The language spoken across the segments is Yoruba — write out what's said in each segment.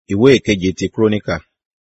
ìwé ìkeje ti kúrónìkà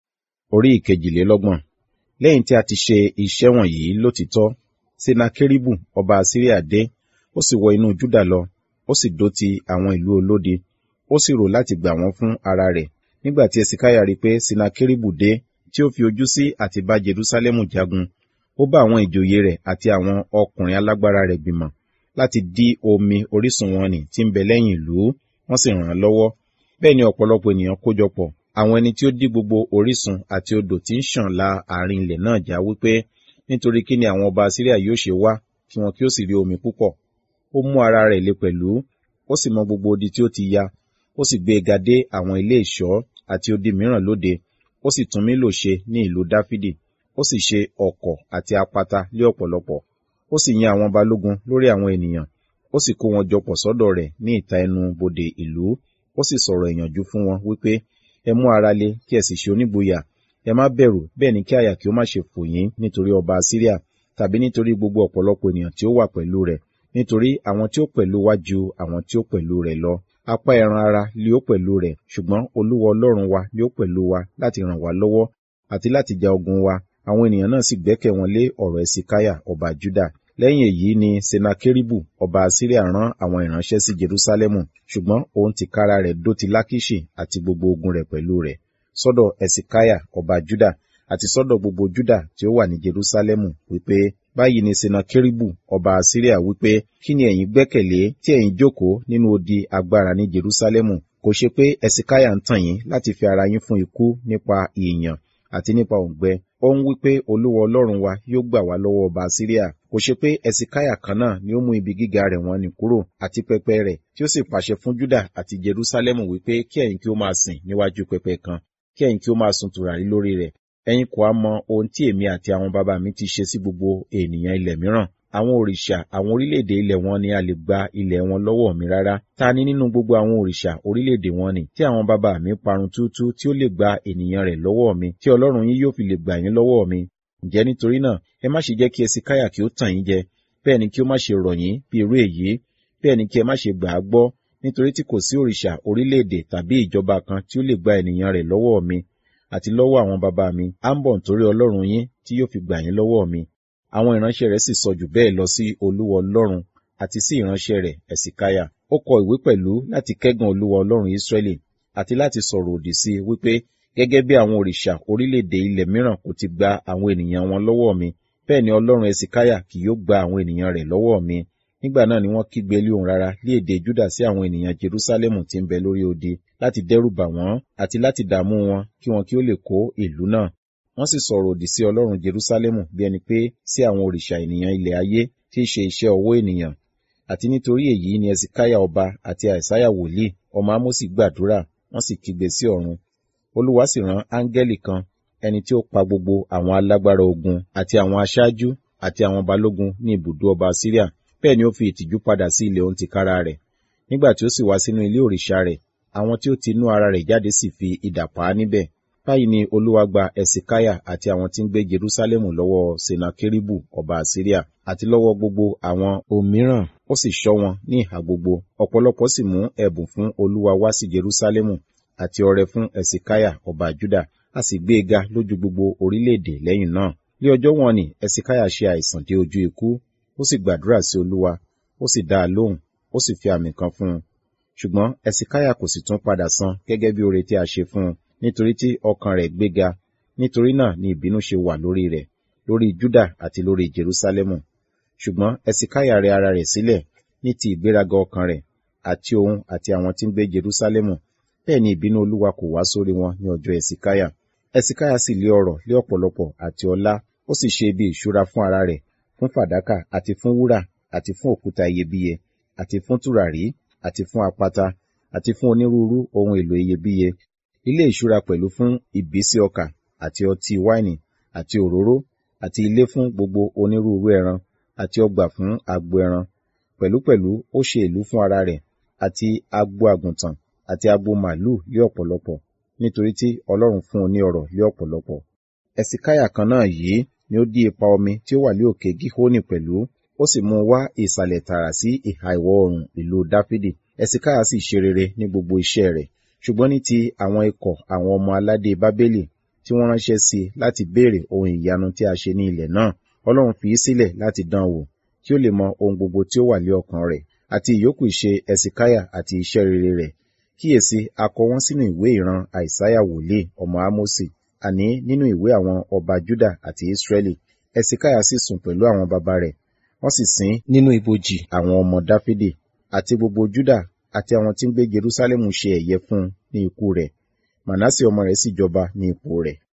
orí ìkejìlélọ́gbọ̀n lẹ́yìn tí a ti ṣe iṣẹ́ wọ̀nyí lótìítọ́ senakeribu ọba asiria dé ó sì wọ inú juda lọ ó sì dó ti àwọn ìlú olódi ó sì rò láti gbà wọ́n fún ara rẹ̀ nígbà tí esikaya rí pé senakeribu dé tí ó fi ojú sí àti bá jerusalemu jagun ó bá àwọn ìjòyè rẹ̀ àti àwọn ọkùnrin alágbára rẹ̀ gbìmọ̀ láti dí omi orísun wọn nì tí ń bẹ lẹ́yìn ìlú wọ́n sì ràn án lọ́wọ́ bẹ́ẹ̀ ni ọ̀pọ̀lọpọ̀ ènìyàn kójọpọ̀ àwọn ẹni tí ó dí gbogbo orísun àti odò tí ń ṣàn la àárín ilẹ̀ náà já wípé nítorí kí ni àwọn ọba Asiria yóò ṣe wá kí wọn kí ó sì rí omi púpọ̀ ó mú ara rẹ̀ le pẹ̀lú ó sì mọ gbogbo odi tí ó ti ya ó sì gbé e ga dé àwọn ilé ìṣọ́ àti odi mìíràn lóde ó sì tún Mílò ṣe ní ìlú Dáfídì ó sì ṣe ọ̀kọ̀ àti apata lé ọ̀pọ̀lọpọ̀ ó sì yan àwọn balógun lórí àwọn ènìyàn ó sì kó wọn jọpọ̀ sọ́dọ̀ rẹ̀ ní ìta ẹnu bodè ìlú ó sì sọ̀rọ̀ ìyànjú fún wọn wípé ẹ mú ara le kí ẹ sì ṣe onígboyà ẹ má bẹ̀rù bẹ́ẹ̀ ni kí àyà kí ó má ṣe fò yín nítorí ọba Asiria tàbí nítorí gbogbo ọ̀pọ̀lọpọ̀ ènìyàn tí ó wà pẹ̀lú rẹ̀ nítorí àwọn tí ó pẹ̀lú wa ju àwọn tí ó pẹ̀lú rẹ̀ lọ apá ẹran ara lé ó pẹ̀lú rẹ̀ ṣùgbọ́n Olúwa Ọlọ́run wa lé ó pẹ̀lú wa láti ràn wá lọ́wọ́ àti láti ja ogun wa àwọn ènìyàn náà sì gbẹ́kẹ̀ wọn lé ọ̀rọ̀ Ẹsikaya ọba Juda lẹ́yìn èyí ni senakeribu ọba Asiria rán àwọn ìránṣẹ́ sí Jerusalemu ṣùgbọ́n òun tìkára rẹ̀ dó ti Lakiṣi àti gbogbo ogun rẹ̀ pẹ̀lú rẹ̀ sọ́dọ̀ Ẹsikaya ọba Juda àti sọ́dọ̀ gbogbo Juda tí ó wà ní Jerusalemu wípé báyìí ni senakeribu ọba Asiria wípé kí ni ẹ̀yin gbẹ́kẹ̀lé tí ẹ̀yin jókòó nínú odi agbára ní Jerusalemu kò ṣe pé Ẹsikaya ń tàn yín láti fi ara yín fún ikú nípa ìyàn àti nípa òǹgbẹ ó ń wí pé olúwa ọlọ́run wa yóò gbà wá lọ́wọ́ ọba Asiria kò ṣe pé ẹsikáyà kan náà ni ó mú ibi gíga rẹ̀ wọ́n ní kúrò àti pẹpẹ rẹ̀ tí ó sì pàṣẹ fún Júdà àti Jerusalem wípé kí ẹ̀yin kí ó máa sìn níwájú pẹpẹ kan kí ẹ̀yin kí ó máa sun tùràrí lórí rẹ̀ ẹ̀yin kò á mọ ohun tí èmi àti àwọn bàbá mi ti ṣe sí gbogbo ènìyàn ilẹ̀ mìíràn àwọn òrìṣà àwọn orílẹ̀-èdè ilẹ̀ wọn ni a lè gba ilẹ̀ wọn lọ́wọ́ mi rárá ta ni nínú gbogbo àwọn òrìṣà orílẹ̀-èdè wọn ni tí àwọn bàbá mi parun túútú tí ó lè gba ènìyàn rẹ̀ lọ́wọ́ mi tí ọlọ́run yín yóò fi lè gbà yín lọ́wọ́ mi ǹjẹ́ nítorí náà ẹ má ṣe jẹ́ kí Ẹsikáyà kí ó tàn yín jẹ bẹ́ẹ̀ ni kí ó má ṣe rọ̀ yín bí irú èyí bẹ́ẹ̀ ni kí ẹ má ṣe gbà á gbọ́ nítorí tí kò sí òrìṣà orílẹ̀-èdè tàbí ìjọba kan tí ó lè gba ènìyàn rẹ̀ lọ́wọ́ mi àti lọ́wọ́ àwọn bàbá mi á ń bọ̀ nítorí ọlọ́run yín tí yóò fi gbà yín lọ́wọ́ mi àwọn ìránṣẹ́ rẹ̀ sì sọ jù bẹ́ẹ̀ lọ sí olúwa ọlọ́run àti sí ìránṣẹ́ rẹ̀ ẹ̀sìkáyà ó kọ ìwé pẹ̀lú láti kẹ́gàn olúwa ọlọ́run ìsírẹ́lì àti láti sọ̀rọ̀ òdì sí i wípé gẹ́gẹ́ bí àwọn òrìṣà orílẹ̀-èdè ilẹ̀ mìíràn kò ti gba àwọn ènìyàn wọn lọ́wọ́ mi bẹ́ẹ̀ ni ọlọ́run ẹ̀sìkáyà kì yóò gba àwọn ènìyàn rẹ̀ lọ́wọ́ mi nígbà náà ni wọ́n kígbe lé ohùn rara lé èdè júdà sí àwọn ènìyàn jerúsálẹ́mù tí ń bẹ lórí odi láti dẹ́rù bà wọ́n àti láti dààmú wọn kí wọn kí ó lè kó ìlú náà wọ́n sì sọ̀rọ̀ òdì sí ọlọ́run jerúsálẹ́mù bí ẹni pé sí àwọn òrìṣà ènìyàn ilẹ̀ ayé tí í ṣe iṣẹ́ ọwọ́ ènìyàn àti nítorí èyí ni ẹsikáyà ọba àti àìsáyà wòlíì ọmọ ámósì gbàdúrà wọ́n sì kígbe sí ọ̀run olúwa sì rán áńgẹ́lì kan ẹni tí ó pa gbogbo àwọn alágbára ogun àti àwọn aṣáájú àti àwọn balógun ní ibùdó ọba síríà bẹ́ẹ̀ ni ó fi ìtìjú padà sí ilẹ̀ òun tìkára rẹ̀ nígbà tí ó sì wá sínú ilé òrìṣà rẹ̀ àwọn tí ó ti inú ara rẹ̀ jáde sì fi idà pa á níbẹ̀ báyìí ni olúwa gba ẹsikáyà àti àwọn tí ń gbé jerúsálẹ́mù lọ́wọ́ senakeribu ọba asiria àti lọ́wọ́ gbogbo àwọn òmíràn ó sì ṣọ́ wọn ní ìhà gbogbo ọ̀pọ̀lọpọ̀ sì mú ẹ̀bùn fún olúwa wá sí jerúsálẹ́mù àti ọrẹ fún ẹsikáyà ọba juda a sì gbé e ga lójú gbogbo orílẹ̀-èdè lẹ́yìn náà ní ọjọ́ wọn ni ẹsikáyà ṣe àìsàn dé ojú ikú ó sì gbàdúrà sí olúwa ó sì dá a lóhùn ó sì fi àmì kan fún un ṣùgbọ́n ẹsikáyà kò sì tún padà san gẹ́gẹ́ bí oore tí a ṣe fún un nítorí tí ọkàn rẹ̀ gbéga nítorí náà ni ìbínú ṣe wà lórí rẹ̀ lórí Júdà àti lórí Jerúsálẹ́mù ṣùgbọ́n ẹsikáyà rẹ̀ ara rẹ̀ sílẹ̀ ní ti ìgbéraga ọkàn rẹ̀ àti òun àti àwọn tí ń gbé Jerúsálẹ́mù bẹ́ẹ̀ ni ìbínú Olúwa kò wá sórí wọn ní ọjọ́ ẹsikáyà ẹsikáyà sì lé ọrọ̀ lé ọ̀pọ̀lọpọ̀ àti ọlá ó sì ṣe ibi ìṣúra fún ara rẹ̀ fún fàdákà àti fún wúrà àti fún òkúta iyebíye àti fún tùràrí àti fún apata àti fún onírúurú ohun èlò iyebíye ilé ìṣúra pẹ̀lú fún ìbísí ọkà àti ọtí wáìnì àti òróró àti ilé fún gbogbo onírúurú ẹran àti ọgbà fún agbo ẹran pẹ̀lúpẹ̀lú ó ṣe ìlú fún ara rẹ̀ àti agbo àgùntàn àti agbo màlúù lé ọ̀pọ̀lọpọ̀ nítorí tí Ọlọ́run fún un ní ọrọ̀ lé ọ̀pọ̀lọpọ̀ ẹ̀sìkáyà kan náà yìí ni ó dí ipa omi tí ó wà ní òkè gíhónì pẹ̀lú ó sì mú un wá ìsàlẹ̀ tààrà sí ìhà ìwọ̀ oòrùn ìlú dáfídì ẹ̀sìkáyà sì ṣe rere ní gbogbo iṣẹ́ rẹ̀ ṣùgbọ́n ní ti àwọn ikọ̀ àwọn ọmọ aládé bábélì tí wọ́n ránṣẹ́ sí láti béèrè ohun ìyanu tí a ṣe ní ilẹ̀ náà ọlọ́run fi í sílẹ̀ láti dán wò kí ó lè mọ ohun gbogbo tí ó wà lé ọkàn rẹ̀ àti ìyókù ìṣe ẹsikáyà àti iṣẹ́ rere rẹ̀ kíyèsí a kọ wọ́n sínú ìwé ìran àìsáyà wòlíì ọmọ ámósì àní nínú ìwé àwọn ọba júdà àti ísírẹ́lì ẹsikáyà sì sùn pẹ̀lú àwọn baba rẹ̀ wọ́n sì sin nínú ibojì àwọn ọmọ dáfídì àti gbogbo júdà àti àwọn tí ń gbé jerúsálẹ́mù ṣe ẹ̀yẹ fún un ní ikú rẹ̀ mànásì ọmọ rẹ̀ sì jọba ní ipò rẹ̀